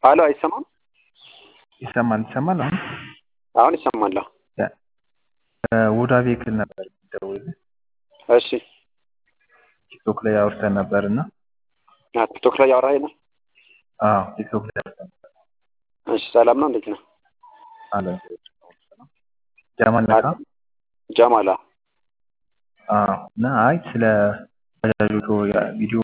አሎ አይሰማም? ይሰማል ይሰማል። አሁን አሁን ይሰማል። ውዳ ቬክል ነበር የሚደውልልህ እሺ ቲክቶክ ላይ አውርተን ነበር እና አ ቲክቶክ ላይ ያወራኸኝ ነው? አዎ ቲክቶክ ላይ አውርተን ነበር። እሺ ሰላም ነው? እንዴት ነው? አለ ጀማል ነካ ጀማላ አዎ እና አይ ስለ ባጃጆቹ ቪዲዮ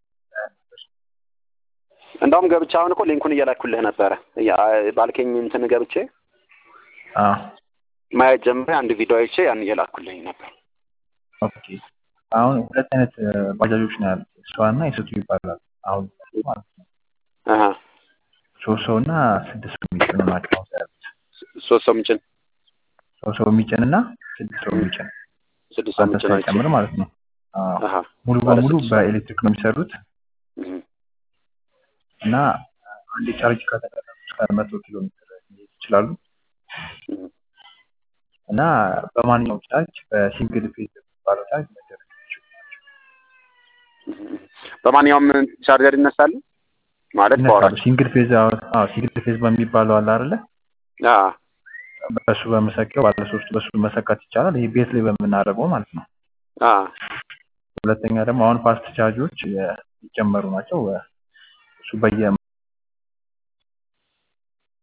እንደውም ገብቼ አሁን እኮ ሊንኩን እየላኩልህ ነበረ ያ- ባልከኝ እንትን ገብቼ አዎ ማየት ጀምሬ አንድ ቪዲዮ አይቼ ያን እየላኩልኝ ነበር። ኦኬ አሁን ሁለት አይነት ባጃጆች ነው ያሉት እሷ እና የሰቱ ይባላል። አሁን ማለት ነው አሀ ሶስት ሰው እና ስድስት ሰው የሚጭኑ ናቸው አሁን ያሉት። ሶስት ሰው ምጭን ሶስት ሰው የሚጭን እና ስድስት ሰው የሚጭን ስድስት ሰው አንተ ምጭን አይቼ ሳይጨምር ማለት ነው። አዎ አሀ ሙሉ ባለ በሙሉ ስድስት ሰው። በኤሌክትሪክ ነው የሚሰሩት እህ እና አንድ ቻርጅ ከተደረጉ እስከ መቶ ኪሎ ሜትር መሄድ ይችላሉ እህ እና በማንኛውም ቻርጅ በሲንግል ፌዝ የሚባለው ቻርጅ መደረግ ይችላል። እህ በማንኛውም ቻርጀር ይነሳል ማለት ይነሳሉ። በአውራጭ ሲንግል ፌዝ አዎ ሲንግል ፌዝ በሚባለው አለ አይደለ? አ በሱ በመሰኪያው ባለ ሶስቱ በሱ መሰካት ይቻላል። ይሄ ቤት ላይ በምናደርገው ማለት ነው። አ ሁለተኛ ደግሞ አሁን ፋስት ቻርጆች የሚጨመሩ ናቸው። እሱ በየ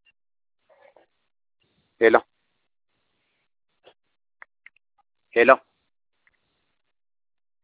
ሄሎ ሄሎ